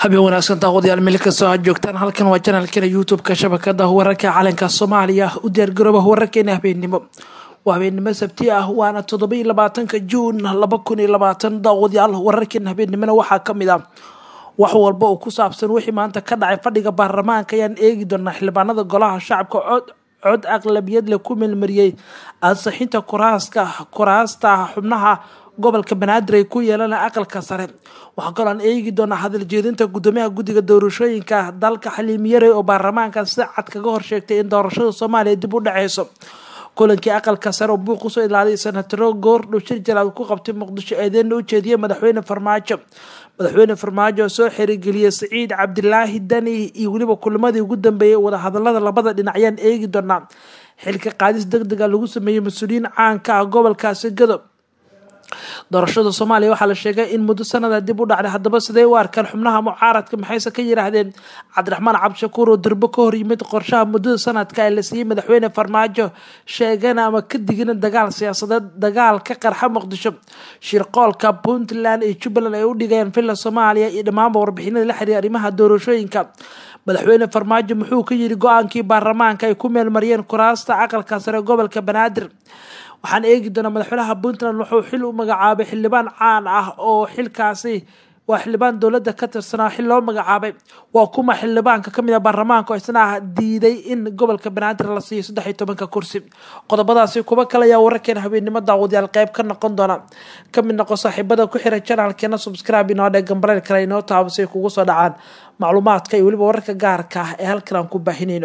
habeen wanaagsan daawadayaal meel kastoo aad joogtaan halkan waa janalkeena youtube-ka shabakada wararka calanka soomaaliya u diyaargarooba wararkeena habeennimo waa habeennimo sabti ah waana toddobai labaatanka juun laba kun iyo labaatan daawadayaal wararkeena habeennimona waxaa kamid ah wax walba oo ku saabsan wixii maanta ka dhacay fadhiga baarlamaanka ayaan eegi doonaa xildhibaanada golaha shacabka cod cod aqlabiyad leh ku meelmariyey ansixinta kuraaska kuraasta xubnaha gobolka banaadir ay ku yeelaan aqalka sare waxaa kaloo aan eegi doonaa hadal jeedinta gudoomiyaha guddiga doorashooyinka dalka xaliimiyare oo baarlamaanka si cad kaga horsheegtay in doorashada soomaaliya dib u dhaceyso kulankii aqalka sare oo buuq usoo ilaaliyay senataro goordhow shir jalaad ku qabtay muqdisho eedeena u jeediyay madaxweyne farmaajo madaxweyne farmaajo oo soo xirigeliyey saciid cabdilaahi dani iyo weliba kulamadii ugu dambeeyay wadahadalada labada dhinac ayaan eegi doonaa xilka qaadis deg dega lagu sameeyey mas-uuliyiin caanka ah gobolkaasi gadob doorashada soomaaliya waxaa la sheegay in muddo sanada dib u dhacday haddaba siday u arkaan xubnaha mucaaradka maxayse ka yiraahdeen cabdiraxmaan cabdishakuur oo durbo ka hor yimid qorshaha muddada sanadka ee la siiyey madaxweyne farmaajo sheegana ama ka digina dagaal siyaasadeed dagaal ka qarxa muqdisho shirqoolka puntland iyo jubbaland ay u dhigayaan villa soomaaliya iyo dhammaanba warbixinada la xiriira arrimaha doorashooyinka madaxweyne farmaajo muxuu ka yiri go-aankii baarlamaanka ay ku meelmariyeen kuraasta aqalka sare gobolka banaadir waxaan eegi doonaa madaxweynaha puntland wuxuu xil u magacaabay xildhibaan caan ah oo xilkaasi waa xildhibaan dowladda ka tirsanaa xil loo magacaabay waa kuma xildhibaanka kamid a baarlamaanka oo isna diiday in gobolka banaadir la siiyo saddex iyo tobanka kursi qodobadaasi kuba kale ayaa wararkeena habeennimo daawadayaal qeyb ka noqon doona kamid noqo saaxiibada ku xiran janaalkeena subscribe inoo dhee gambareel kale inoo taabasay kugu soo dhacaan macluumaadka iyo weliba wararka gaarka ah ee halkan aan ku baahinayno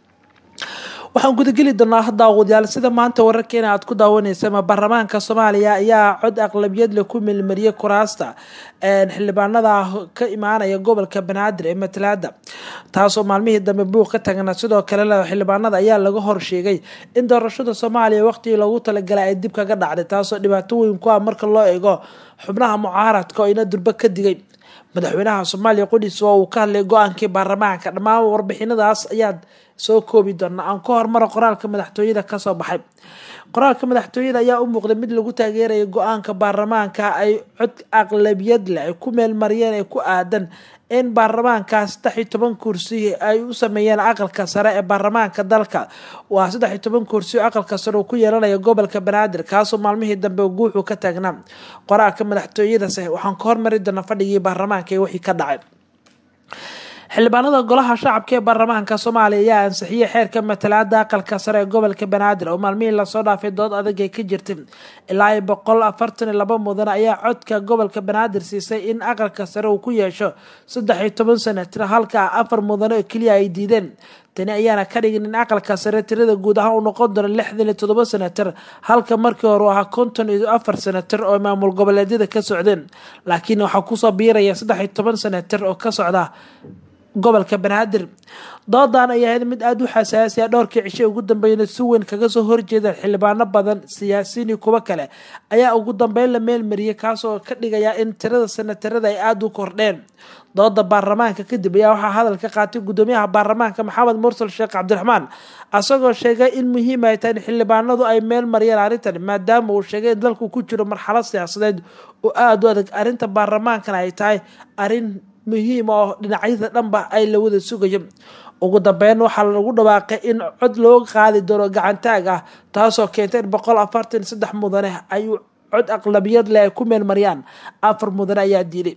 waxaan gudageli doonaa daawadayaal sida maanta wararkeena aad ku daawaneysama baarlamaanka soomaaliya ayaa cod aqlabiyad leh ku meelmariyay kuraasta xildhibaanada ka imaanaya gobolka banaadir ee matalaada taasoo maalmihii dambe buuq ka tagna sidoo kalena xildhibaanada ayaa laga horsheegay in doorashada soomaaliya waqtigii loogu talagalay ay dib kaga dhacday taasoo dhibaato weyn ku ah marka loo eego xubnaha mucaaradka oo ina durbo ka digay madaxweynaha soomaaliya qudhiis oo uu ka hadlay go-aankii baarlamaanka dhammaan warbixinadaas ayaad soo koobi doonaa aan ka hormaro qoraalka madaxtooyada kasoo baxay qoraalka madaxtooyada ayaa u muuqday mid lagu taageeraya go-aanka baarlamaanka ay cod aqlabiyad leh ay ku meelmariyeen ee ku aadan in baarlamaanka saddex iyo toban kursi ay u sameeyeen aqalka sare ee baarlamaanka dalka waa saddex iyo toban kursi oo aqalka sare uu ku yeelanaya gobolka banaadir kaasoo maalmihii dambe guuxuu ka taagnaa qoraalka madaxtooyadase waxaan ka hormari doonaa fadhigii baarlamaanka ee wixii ka dhacay xildhibaanada golaha shacabka ee baarlamaanka soomaaliya ayaa ansixiyey xeerka matalaada aqalka sare ee gobolka banaadir oo maalmihii lasoo dhaafay dood adag ay ka jirtay ilaa iyo boqol afartan iyo laba mudan ayaa codka gobolka banaadir siisay in aqalka sare uu ku yeesho saddex iyo toban sanatir halka afar mudano oo keliya ay diideen tani ayaana ka dhigin in aqalka sare tirada guud ahaan uu noqon doono lixdan iyo toddoba sanatir halka markii hore u ahaa konton iyo afar sanatir oo maamul goboleedyada ka socdeen laakiin waxaa kusoo biiraya saddex iyo toban sanatir oo ka socda gobolka banaadir doodan ay ahayd mid aada u xasaasiya dhowrkii cishe ugu dambeyna si weyn kaga soo horjeedaan xildhibaano badan siyaasiyiin iyo kuwo kale ayaa ugu dambeyn la meelmariyay kaasoo ka dhigaya in tirada sanatarada ay aada u kordheen dooda baarlamaanka kadib ayaa waxaa hadal ka qaatay gudoomiyaha baarlamaanka maxamed mursal sheekh cabdiraxmaan asagoo sheegay in muhiim ay tahay in xildhibaanadu ay meel mariyeen arrintan maadaama uu sheegay in dalku ku jiro marxalad siyaasadeed oo aada u adag arrinta baarlamaankana ay tahay arrin muhiim oo dhinacyada dhanba ay la wada sugayo ugu dambeyn waxaa lagu dhawaaqay in cod looga qaadi doono gacantaag ah taasoo keentay in boqol afartan saddex mudane ay cod aqlabiyad leh ay ku meelmariyaan afar mudane ayaa diiday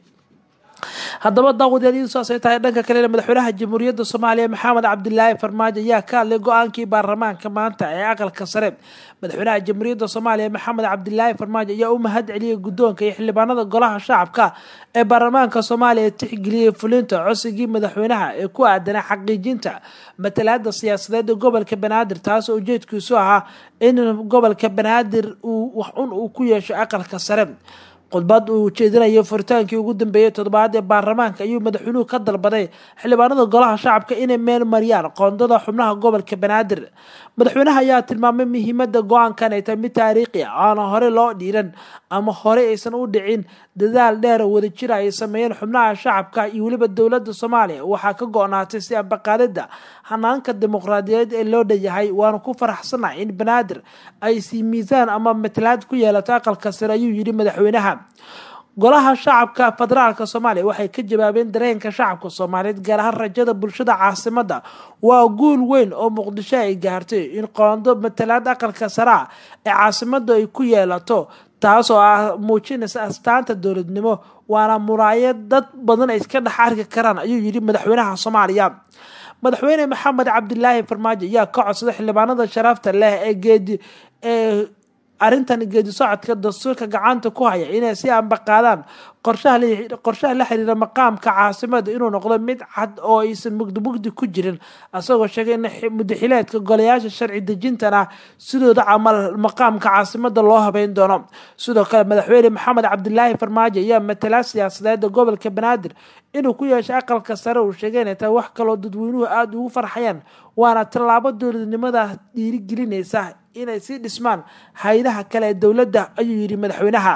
haddaba daawadayaal saasay tahay dhanka kalena madaxweynaha jamhuuriyadda soomaaliya maxamed cabdilaahi farmaajo ayaa ka hadlay go-aankii baarlamaanka maanta ee aqalka sare madaxweynaha jamhuuriyadda soomaaliya maxamed cabdilaahi farmaajo ayaa u mahad celiyey guddoonka iyo xildhibaanada golaha shacabka ee baarlamaanka soomaaliya tixgeliyey fulinta cosigii madaxweynaha ee ku aadanaa xaqiijinta matalaada siyaasadeed ee gobolka banaadir taasoo ujeedkiisu ahaa in gobolka banaadir uu wax un uu ku yeesho aqalka sare khudbad uu jeedinayo furitaankii ugu dambeeyey toddobaad ee baarlamaanka ayuu madaxweynuhu ka dalbaday xildhibaanada golaha shacabka inay meel mariyaan qoondada xubnaha gobolka banaadir madaxweynaha ayaa tilmaamay muhiimada go-aankan ay tahay mid taariikhi ah aana hore loo dhiiran ama hore aysan u dhicin dadaal dheer wadajira ay sameeyeen xubnaha shacabka iyo weliba dowladda soomaaliya waxaa ka go-naatay si ambaqaadida hanaanka dimuqraadiyadeed ee loo dhanyahay waana ku faraxsanahay in banaadir ay sii miisaan ama matalaad ku yeelato aqalka sare ayuu yidhi madaxweynaha golaha shacabka federaalk soomaaliya waxay ka jawaabeen dareenka shacabka soomaaliyeed gaar ahaan rajada bulshada caasimada waa guul weyn oo muqdisho ay gaartay in qoondo matalaad aqalka saraa ee caasimada ay ku yeelato taas oo ah muujinaysa astaanta dowladnimo waana muraayad dad badan ay iska dhex arki karaan ayuu yidhi madaxweynaha soomaaliya madaxweyne maxamed cabdilaahi farmaajo ayaa ka codsaday xildhibaanada sharafta leh ee geedi ee arrintan geedi socodka dastuurka gacanta ku haya inay si ambaqaadaan qorshaha la xiriira maqaamka caasimada inuu noqdo mid cad oo aysan mugdi mugdi ku jirin isagoo sheegay in mudaxileedka golayaasha sharci dejintana sidooda camal maqaamka caasimada loo habeyn doono sidoo kale madaxweyne maxamed cabdilaahi farmaajo ayaa matala siyaasadeeda gobolka banaadir inuu ku yeeshay aqalka sare uu sheegay inay tahay wax kaloo dadweynuhu aada ugu farxayaan waana tallaabo dowladnimada dhiirigelinaysa inay sii dhismaan hay-adaha kale ee dowladda ayuu yidhi madaxweynaha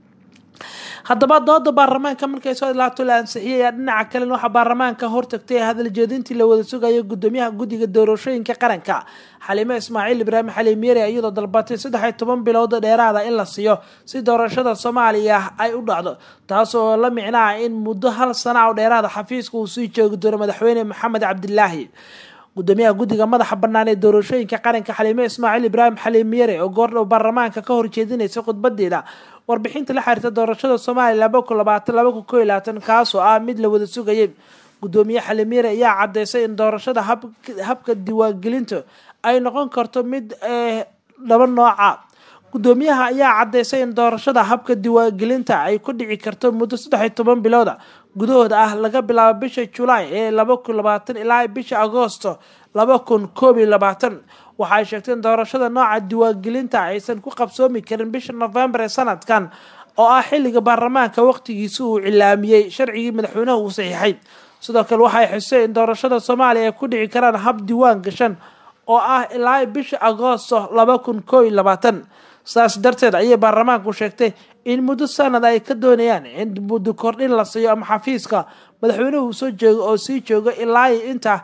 haddaba dooda baarlamaanka markay soo ilaato la ansixiyay ayaa dhinaca kalena waxaa baarlamaanka hortagtay hadaljeedintii la wada sugayo gudoomiyaha guddiga doorashooyinka qaranka xaliime ismaaciil ibraahim xaliim yare iyadoo dalbatay saddex iyo toban bilood dheeraada in la siiyo si doorashada soomaaliya ay u dhacdo taas oo la micnaa in muddo hal sana oo dheeraada xafiiska uu sii joogi doono madaxweyne maxamed cabdilaahi gudoomiyaha guddiga madaxa bannaan ee doorashooyinka qaranka xaliime ismaaciil ibraahim xaliim yare oo goordhow baarlamaanka ka horjeedinaysa khudbadeeda warbixinta la xiriirta doorashada soomaaliya laba kun labaatan laba kun koo iyo labaatan kaasoo ah mid la wada sugayay gudoomiye xaliim yare ayaa caddeysay in doorashada habka diiwaangelinta ay noqon karto mid laba nooca gudoomiyaha ayaa caddeysay in doorashada habka diiwaangelinta ay ku dhici karto muddo saddex iyo toban bilooda gudahooda ah laga bilaabo bisha julaay ee laba kun labaatan ilaa bisha agoosto laba kun koob iyo labaatan waxaay sheegtay in doorashada nooca diiwaangelinta aysan ku qabsoomi karin bisha nofembar ee sanadkan oo ah xilliga baarlamaanka waqtigiisa uu cilaamiyey sharcigii madaxweynaha uu saxiixay sidoo kale waxay xusay in doorashada soomaaliya ay ku dhici karaan hab diiwaan gashan oo ah ilaa bisha agoosto laba kun koob iyo labaatan saas darteed ayay baarlamaanku sheegtay in muddo sanad ay ka doonayaan in muddo kordhin la siiyo ama xafiiska madaxweynuhu soo joogo oo sii joogo ilaa inta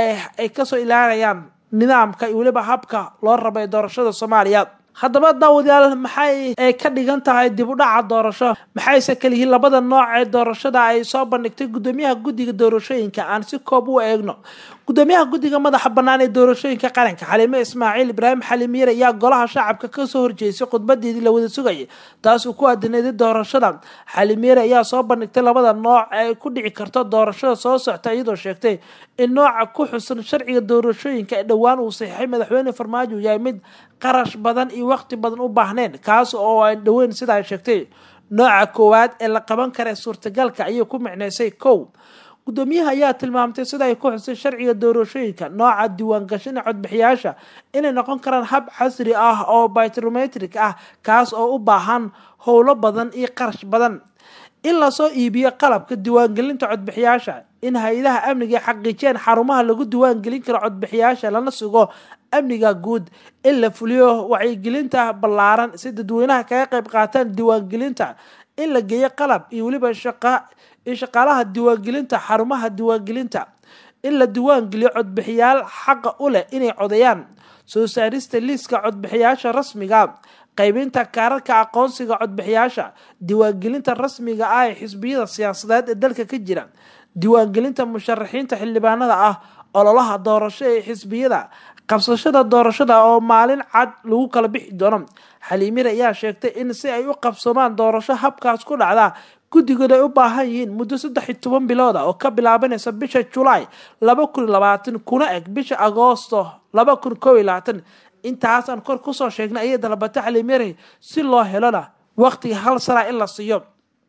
ay kasoo ilaalinayaan nidaamka iyo weliba habka loo rabay doorashada soomaaliya haddaba daawadayaal maxay ka dhigan tahay dib u dhaca doorasho maxayse kaliyihiin labada nooc ee doorashada ay soo bandhigtay gudoomiyaha guddiga doorashooyinka aan si koob u eegno gudoomiyaha guddiga madaxa bannaan ee doorashooyinka qaranka xaliime ismaaciil ibraahim xaliim yare ayaa golaha shacabka kasoo horjeysay khudbadeedii la wada sugayay taas uu ku aadinayday doorashada xaliim yare ayaa soo bandhigtay labada nooc ee ku dhici karto doorashada soo socta iyadoo sheegtay in nooca ku xusan sharciga doorashooyinka ee dhowaan uu saxiixay madaxweyne farmaajo uu yahay mid qarash badan iyo waqti badan u baahneen kaas oo aan dhoweyn sida ay sheegtay nooca koowaad ee la qaban kara suurtagalka ayay ku micnaysay kow gudoomiyaha ayaa tilmaamtay sida ay ku xusay sharciga doorashooyinka nooca diiwaangashan codbixiyaasha inay noqon karaan hab casri ah oo biometric ah kaas oo u baahan howlo badan iyo qarash badan in lasoo iibiyo qalabka diiwaangelinta codbixiyaasha in hay-adaha amniga xaqiijiyaan xarumaha lagu diiwaangelin karo codbixiyaasha lana sugo amniga guud in la fuliyo wacyigelinta ballaaran si dadweynaha kaga qayb qaataan diiwaangelinta in la geeyo qalab iyo weliba shaqa iyo shaqaalaha diiwaangelinta xarumaha diiwaangelinta in la diiwaangeliyo codbixiyaal xaqa u leh inay codeeyaan soo saarista liiska codbixiyaasha rasmiga qaybinta kaararka aqoonsiga codbixiyaasha diiwaangelinta rasmiga ah ee xisbiyada siyaasadeed ee dalka ka jira diiwaangelinta musharaxiinta xildhibaanada ah ololaha doorasho ee xisbiyada qabsashada doorashada oo maalin cad lagu kala bixi doono xaliimir ayaa sheegtay in si ay u qabsoomaan doorasho habkaas ku dhacda guddigood ay u baahan yihiin muddo saddex iyo toban bilooda oo ka bilaabanaysa bisha julaay laba kun iyo labaatan kuna eg bisha agoosto laba kun koob iyo labaatan intaasaan kor kusoo sheegnay ayay dalbatay xaliimire si loo helona waqtiga hal sana in la siiyo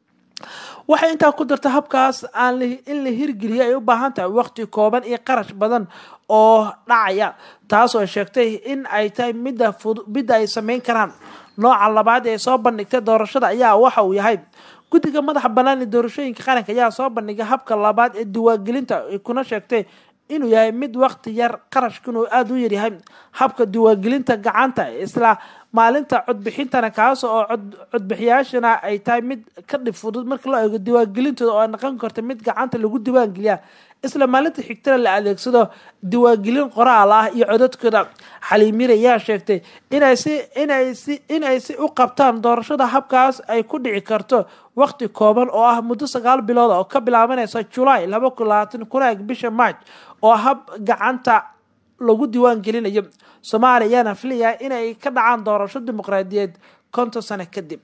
waxay intaa ku darta habkaas aan in la hirgeliya ay u baahan tahay waqti kooban iyo qarash badan oo dhacaya taasoo sheegtay in ay tahay midda midda ay sameyn karaan nooca labaad ee soo bandhigtay doorashada ayaa waxa uu yahay guddiga madaxa bannaan ee doorashooyinka qaranka ayaa soo bandhigay habka labaad ee diiwaangelinta kuna sheegtay inuu yahay mid waqti yar qarashkuna aada u yaryahay habka diiwaangelinta gacanta isla maalinta codbixintana kaas oo codbixiyaashana ay tahay mid ka dhib fudud marka loo eego diiwaangelintooda oo ay noqon karto mid gacanta lagu diiwaangeliya isla maalinta xigtana la adeegsado diiwaangelin qoraal ah iyo codadkooda xaliimir ayaa sheegtay inay si inay si inay si u qabtaan doorashada habkaas ay ku dhici karto waqti kooban oo ah muddo sagaal bilood oo ka bilaabanaysa julaay laba kun labaatan kuna eg bisha march oo hab gacanta lagu diiwaan gelinayo soomaaliya ayaana filayaa inay ka dhacaan doorasho dimuqraadiyeed konton sano kadib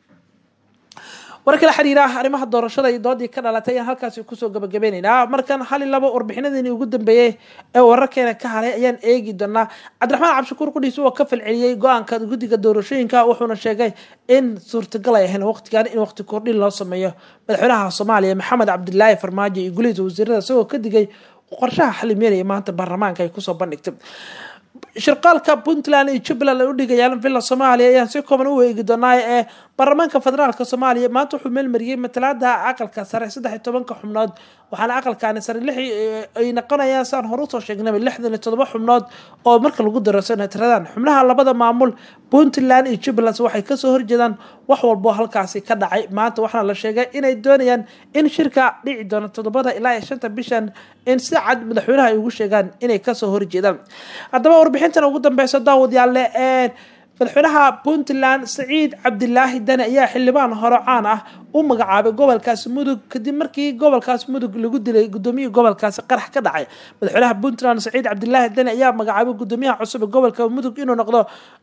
war kala xiriira arrimaha doorashada iyo doodii ka dhalatay ayaan halkaasi kusoo gabagabeyneynaa markan hal i labo warbixinadiini ugu dambeeyey ee wararkeena ka halay ayaan eegi doonaa cabdiraxmaan cabshakuur qudhiis oo ka falceliyey go-aanka guddiga doorashooyinka wuxuuna sheegay in suurtagal ay ahayn waqtigan in waqti kordhin loo sameeyo madaxweynaha soomaaliya maxamed cabdilaahi farmaajo iyo gulihiisa wasiirada isagoo ka digay qorshaha xalimeynaya maanta baarlamaanka ay kusoo bandhigtay shirqaalka puntland iyo jubbaland ay u dhigayaan villa soomaaliya ayaan si kooban u eegi doonaa ee baarlamaanka federaalk soomaaliya maanta wuxuu meelmariyey matalaada aqalka sare saddex iyo tobanka xubnood waxaana aqalkaani sare lix ay noqonayaan saan hore usoo sheegnaba lixdan iyo todoba xubnood oo marka lagu daro senataradan xubnaha labada maamul puntland iyo jubbaland waxay kasoo horjeedaan wax walbo halkaasi ka dhacay maanta waxaana la sheegay inay doonayaan in shirka dhici doono toddobada ilaa iyo shanta bishan in si cad madaxweynaha ay ugu sheegaan inay kasoo horjeedaan haddaba warbixintan ugu dambeysa daawadayaale ee madaxweynaha puntland saciid cabdilaahi dane ayaa xildhibaan hore caan ah u magacaabay gobolkaasi mudug kadib markii gobolkaasi mudug lagu dilay gudoomiyihii gobolkaasi qarax ka dhacay madaxweynaha puntland saciid cabdilaahi dane ayaa magacaabay gudoomiyaha cusub ee gobolka mudug inuu noqdo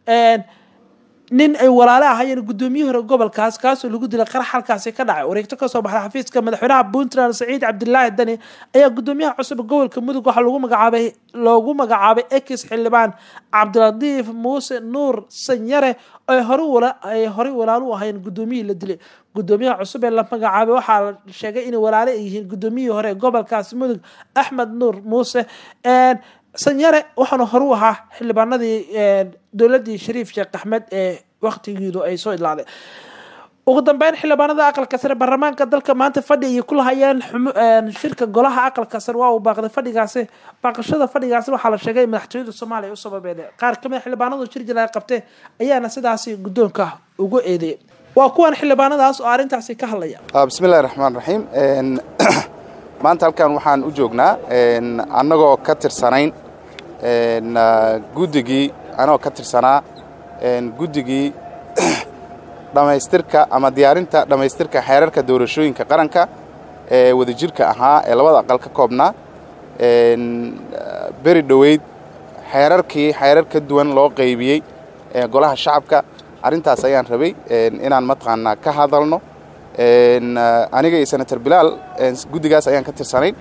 nin ay walaale ahayeen gudoomiyihii hore gobolkaas kaasoo lagu dilay qarax halkaasi ka dhacay wareegto kasoo baxday xafiiska madaxweynaha puntland saciid cabdilaahi dani ayaa gudoomiyaha cusub gobolka mudug waxaa lagu magacaabay loogu magacaabay ex xildhibaan cabdilatiif muuse nuur sanyare ay hore ay horey walaalo u ahayn gudoomiyihii la dilay gudoomiyaha cusub ee la magacaabay waxaa la sheegay inay walaale ay yihiin gudoomiyihii hore ee gobolkaasi mudug axmed nuur muuse sanyare waxaana hore u ahaa xildhibaanadii dowladii shariif sheekh axmed ee waqtigiidu ay soo idlaaday ugu dambeyn xildhibaanada aqalka sare baarlamaanka dalka maanta fadhi ayay ku lahayeen shirka golaha aqalka sare waa uu baaqday fadhigaasi baaqashada fadhigaasi waxaa la sheegay madaxtooyada soomaaliya u sababeede qaar kamid a xildhibaanadu shir jilaa qabte ayaana sidaasi guddoonka ugu eedeeyay waa kuwan xildhibaanadaas oo arrintaasi ka hadlaya bismillahi raxmaan raxiim maanta halkan waxaan u joognaa annagoo ka tirsanayn guddigii anagoo ka tirsanaa guddigii dhammaystirka ama diyaarinta dhammaystirka xeerarka doorashooyinka qaranka ee wadajirka ahaa ee labada aqal ka koobnaa beri dhoweyd xeerarkii xeerar ka duwan loo qaybiyey golaha shacabka arrintaas ayaan rabay inaan mataqaanaa ka hadalno aniga iyo senator bilaal guddigaas ayaan ka tirsanayn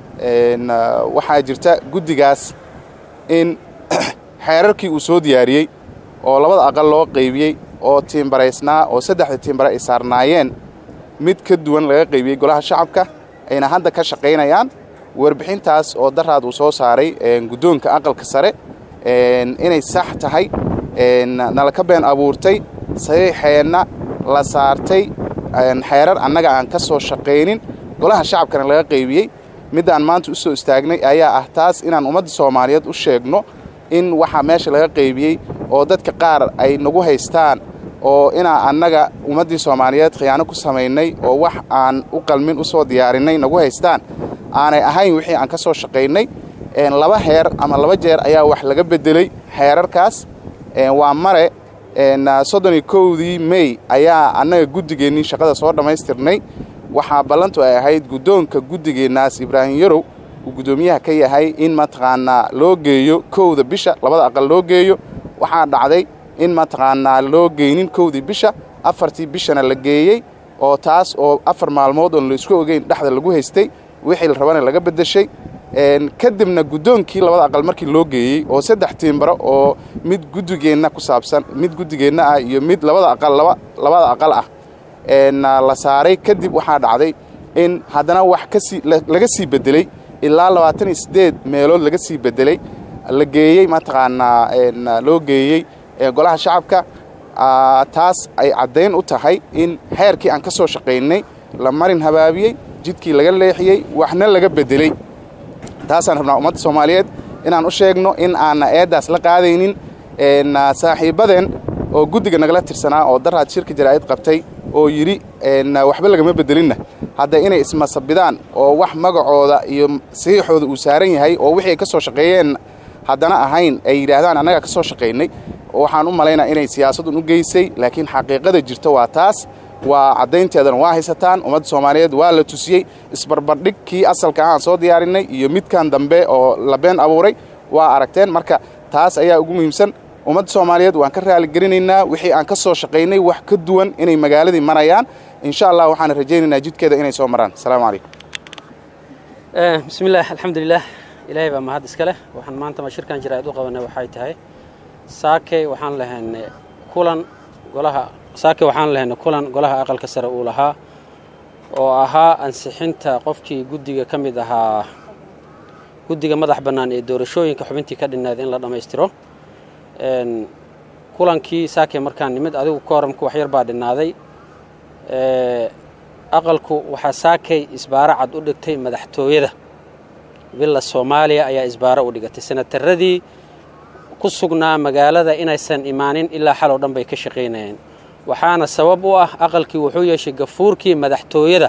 waxaa jirta guddigaas in xeerarkii uu soo diyaariyey oo labada aqal loo qaybiyey oo tiimbaraysnaa oo saddexda tiimbare ay saarnaayeen mid ka duwan laga qaybiyey golaha shacabka ayna hadda ka shaqaynayaan warbixintaas oo daraad uu soo saaray guddoonka aqalka sare inay sax tahay nala ka been abuurtay saxiixeenna la saartay xeerar annaga aan ka soo shaqaynin golaha shacabkana laga qaybiyey middaan maanta u soo istaagnay ayaa ah taas inaan ummadda soomaaliyeed u sheegno in waxaa meesha laga qaybiyey oo dadka qaar ay nagu haystaan oo inaa annaga ummaddii soomaaliyeed khiyaano ku samaynay oo wax aan u qalmin u soo diyaarinay nagu haystaan aanay ahayn wixii aan ka soo shaqaynay laba heer ama laba jeer ayaa wax laga beddelay xeerarkaas waa mare soddon iyo kowdii mey ayaa annaga guddigeennii shaqada soo dhammaystirnay waxaa ballantu ay ahayd guddoonka guddigeennaas ibraahim yarow uu guddoomiyaha ka yahay in mataqaanaa loo geeyo kowda bisha labada aqal loo geeyo waxaa dhacday in mataqaanaa loo geynin kowdii bisha afartii bishana la geeyey oo taas oo afar maalmood oon la isku ogeyn dhexda lagu haystay wixii la rabana laga beddeshay kadibna guddoonkii labada aqal markii loo geeyey oo saddex tiimbaro oo mid guddigeenna ku saabsan mid guddigeenna ah iyo mid labada aqal labada aqal ah la saaray kadib waxaa dhacday in haddana wax kasii laga sii beddeley ilaa labaatan iyo siddeed meelood laga sii beddelay la geeyey mataqaanaa loo geeyey golaha shacabka taas ay caddayn u tahay in xeerkii aan ka soo shaqaynay la marin habaabiyey jidkii laga leexiyey waxna laga beddeley taasaan rabnaa ummadda soomaaliyeed inaan u sheegno in aanna eeddaas la qaadaynin saaxiibbadeen oo guddiga nagala tirsanaa oo daraad shirka jaraa'id qabtay oo yidhi waxba lagama bedelinna hadda inay ismasabidaan oo wax magacooda iyo saxiixooda uu saaran yahay oo wixii ay ka soo shaqeeyeen haddana ahayn ay yidhaahdaan annagaa ka soo shaqaynay waxaan u malaynaa inay siyaasadun u geysay laakiin xaqiiqada jirta waa taas waa caddaynteedana waa haysataan ummadda soomaaliyeed waa la tusiyey isbarbardhig kii asalka ahaan soo diyaarinay iyo midkan dambe oo la been abuuray waa aragteen marka taas ayaa ugu muhiimsan ummadda soomaaliyeed waan ka raaligelinaynaa wixii aan ka soo shaqaynay wax ka duwan inay magaaladii marayaan insha allah waxaan rajaynaynaa jidkeeda inay soo maraan asalaamu calaykum bismillaah alxamdulilah ilaahay baa mahad iska leh waxaan maanta ma shirkan jaraa'id u qabanay waxay tahay saakey waxaan lahaynay kulan golaha saakey waxaan lahaynay kulan golaha aqalka sare uu lahaa oo ahaa ansixinta qofkii guddiga ka mid ahaa guddiga madax bannaan ee doorashooyinka xubintii ka dhinnayd in la dhammaystiro kulankii saakey markaan nimid adigu kooramka waxyar baa dhinnaaday aqalku waxaa saakay isbaaro cad u dhigtay madaxtooyada villa soomaaliya ayaa isbaaro u dhigatay senataradii ku sugnaa magaalada inaysan imaanin ilaa xalow dhan bay ka shaqaynayeen waxaana sabab u ah aqalkii wuxuu yeeshay gafuurkii madaxtooyada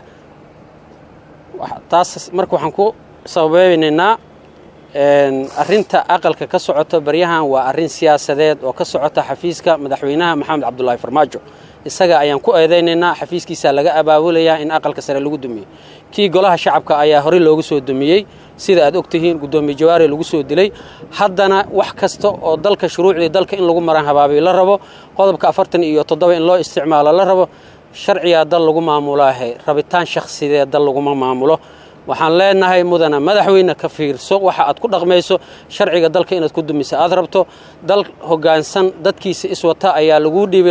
taas marka waxaan ku sababeynaynaa arrinta aqalka ka socota baryahan waa arrin siyaasadeed oo ka socota xafiiska madaxweynaha maxamed cabdulaahi farmaajo isaga ayaan ku eedaynaynaa xafiiskiisaa laga abaabulayaa in aqalka sare lagu dumiyo kii golaha shacabka ayaa horey loogu soo dumiyey sida aad og tihiin guddoomiye jawaari lagu soo dilay haddana wax kasta oo dalka shuruucdii dalka in lagu maran habaabiyo la rabo qodobka afartan iyo toddoba in loo isticmaalo la rabo sharcigaa dal lagu maamulaahe rabitaan shakhsideed dal laguma maamulo waxaan leenahay mudana madaxweyne ka fiirso waxa aad ku dhaqmayso sharciga dalka inaad ku dumisa aad rabto dal hoggaansan dadkiisa iswata ayaa laguu dhiibay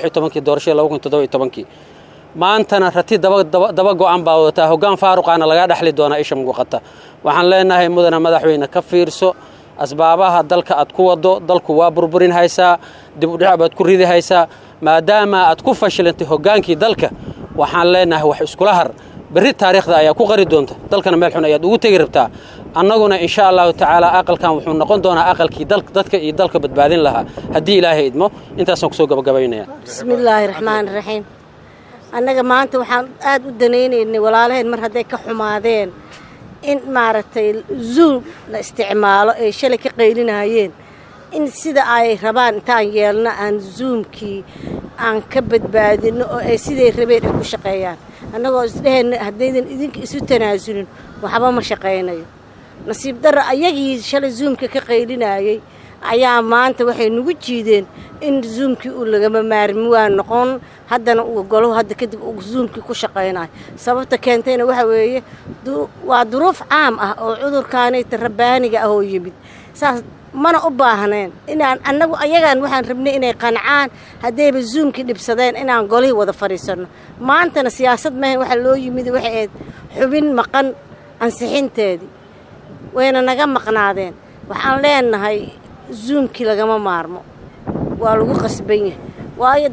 doorashadii maantana rati daba go'an baa wadataa hoggaan faaruqaana lagaa dhexli doonaa isha muuqata waxaan leenahay mudana madaxweyne ka fiirso asbaabaha dalka aad ku wado dalku waa burburin haysaa dib udhic baad ku ridi haysaa maadaama aad ku fashilantay hoggaankii dalka waxaan leenahay wax iskula har berri taariikhda ayaa ku qari doonta dalkana meel xun ayaad ugu tegi rabtaa annaguna insha allahu tacaala aqalkan wuxuu noqon doonaa aqalkii dadka iyo dalka badbaadin lahaa haddii ilaahay idmo intaasaan kusoo gabagabaynaya bismillaahi raxmaani raxiim annaga maanta waxaan aad u danaynaynay walaalaheen mar hadday ka xumaadeen in maaragtay zuum la isticmaalo ay shalay ka qaylinayeen in sida ay rabaan intaan yeelno aan zuumkii aan ka badbaadinno oo ay siday rabeen ay ku shaqeeyaan annagoo isdheheenna haddaydan idinka isu tanaasulin waxba ma shaqaynayo nasiib darra ayagii shalay zuumka ka qaylinayey ayaa maanta waxay nagu jiideen in zuumkii uu lagama maarmi waa noqon haddana uu golo hadda kadib uu zuumkii ku shaqaynayo sababta keentayna waxa weeye waa duruuf caam ah oo cudurkaanayta rabbaaniga ah oo yimid saas mana u baahneen inaan annagu ayagaan waxaan rabnay inay qancaan haddayba zuumkii dhibsadeen inaan golihii wada fadhiisanno maantana siyaasad mahan waxaa loo yimid waxay ahayd xubin maqan ansixinteedii wayna naga maqnaadeen waxaan leenahay zuumkii lagama maarmo waa lagu qasban yahay waayo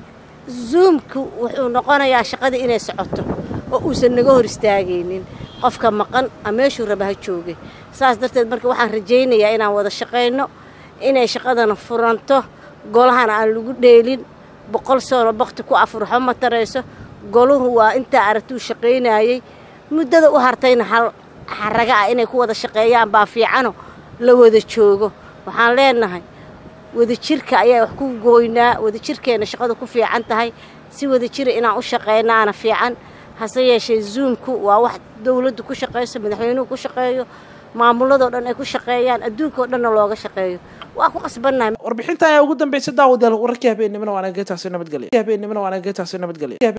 zuumku wuxuu noqonayaa shaqadii inay socoto oo uusan naga hor istaagaynin qofka maqan a meeshuu raba ha joogay saas darteed marka waxaan rajaynayaa inaan wada shaqayno inay shaqadana furanto golahana aan lagu dheelin boqol sano bakti ku afurxo ma tarayso goluhu waa intaa aragtuu shaqaynayey muddada u hartayna hal xaraga ah inay ku wada shaqeeyaan baa fiicano la wada joogo waxaan leenahay wadajirka ayaa wax ku gooynaa wadajirkeenna shaqada ku fiican tahay si wadajira inaan u shaqaynaana fiican hase yeeshee zuumku waa wax dowladdu ku shaqayso madaxweynuhu ku shaqeeyo maamuladoo dhan ay ku shaqeeyaan adduunkaoo dhanna looga shaqeeyo waa ku qasbannahay warbixinta ayaa ugu dambeysay daawadayaal wararkii habeenimana waana geetaasi nabadgelya habeenimana waana geetaasi nabadgelya